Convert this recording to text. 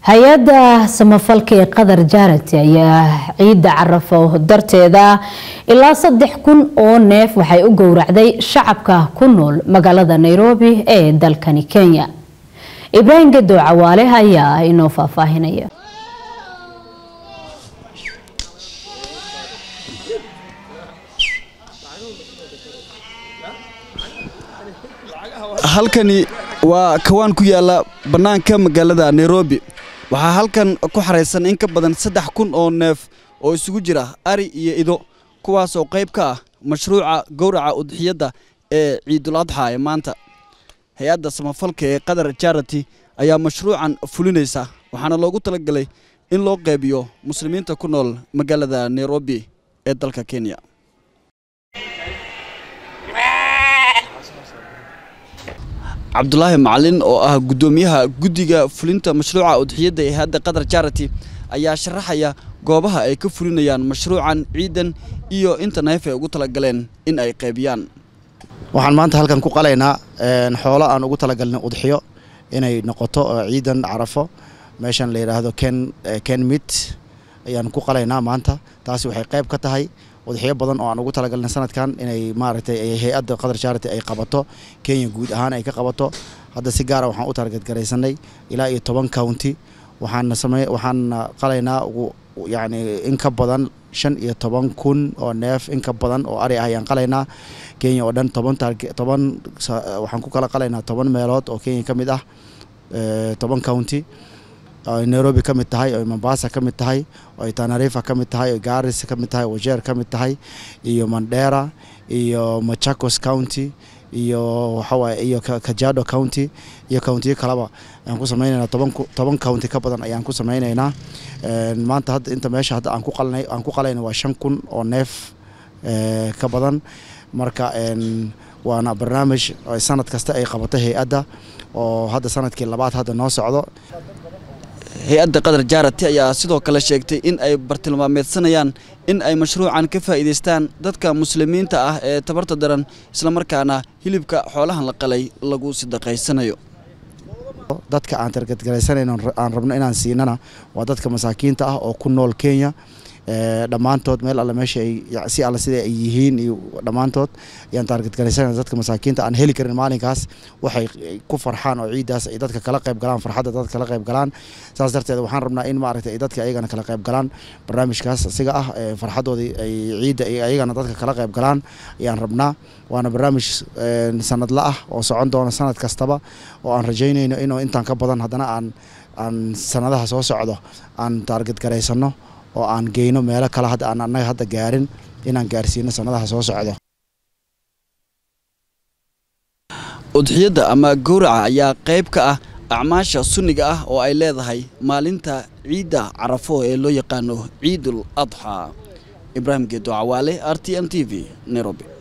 hay-adda samafalka ee qatar jarati ayaa ciidda carafo darteeda ilaa saddex kun oo neef waxay u gowracday shacabka ku nool magaalada nairobi ee dalkani kenya ibraahim gadow cawaale ayaa inoo faahfaahinaya halkani waa kawaan ku yaala bannaanka magaalada nairobi waxaa halkan ku xaraysan in ka badan saddex kun oo neef oo isugu jira ari iyo ido kuwaasoo qayb ka ah mashruuca gowraca udxiyadda ee ciidul adxa ee maanta hay-adda samafalka ee qatar jarati ayaa mashruucan fulinaysa waxaana loogu talagalay in loo qaybiyo muslimiinta ku nool magaalada nairobi ee dalka kenya cabdulaahi macalin oo ah guddoomiyaha guddiga fulinta mashruuca udxiyadda ee hadda qatar jarati ayaa sharaxaya goobaha ay ka fulinayaan mashruucan ciidan iyo inta neef ay ugu talagaleen in ay qaybiyaan waxaan maanta halkan ku qalaynaa xoolo aan ugu talagalnay udxiyo inay noqoto ciidan carafo meeshan la yidhaahdo ken ken mit ayaan ku qalaynaa maanta taasi waxay qayb ka tahay udxiyo badan oo aan ugu talagalnay sanadkan inay maaragtay hay-adda qatar charity ay qabato kenya guud ahaan ay ka qabato hadda si gaara waxaan u targetgaraysanay ilaa iyo toban county waxaana samey waxaana qalaynaa ugu yacni in ka badan shan iyo toban kun oo neef in ka badan oo ari ah ayaan qalaynaa kenya oo dhan toban toban waxaan ku kala qalaynaa toban meelood oo kenya ka mid ah toban county oy nairobi ka mid tahay oy mombasa ka mid tahay oy tanarifa ka mid tahay oy garis ka mid tahay wajeer ka mid tahay iyo mandera iyo machakos county iyo waxawaaye iyo kajado county iyo countiyo kaleba ayaan ku sameynaynaa toban toban county ka badan ayaan ku sameynaynaa maanta hadda inta meesha hadda aan ku qalnay aan ku qalayna waa shan kun oo neef ka badan marka waana barnaamij sanad kasta ay qabato hay-adda oo hadda sanadkii labaad hadda noo socdo hay-adda qatar jarati ayaa sidoo kale sheegtay in ay bartilmaameedsanayaan in ay mashruucan ka faa'iidaystaan dadka muslimiinta ah ee tabarta daran islamarkaana hilibka xoolahan la qalay lagu sidaqaysanayo dadka aan targetgaraysanayno aan rabno inaan siinana waa dadka masaakiinta ah oo ku nool kenya dhammaantood meel alle meesha ay si alle sida ay yihiin iyo dhammaantood ayaan taargetgaraysanayna dadka masaakiinta aan heli karin maalinkaas waxay ku farxaan oo ciiddaas ay dadka kala qayb galaan farxadda dadka kala qayb galaan saas darteed waxaan rabnaa in maaragtay ay dadka ayagana kala qayb galaan barnaamijkaas asiga ah farxaddoodii ay ciidda ay ayagana dadka kala qayb galaan ayaan rabnaa waana barnaamij sanadla ah oo socon doona sanad kastaba oo aan rajaynayno inuu intaan ka badan haddana aan aan sanadaha soo socdo aan taargetgaraysano oo aan geyno meelo kale hadda aan annaga hadda gaarin inaan gaarsiino sanadaha soo socdo udxiyadda ama gowraca ayaa qayb ka ah acmaasha sunniga ah oo ay leedahay maalinta ciidda carafo ee loo yaqaano ciidul adxa ibraahim geedo cawaale r t n t v nairobi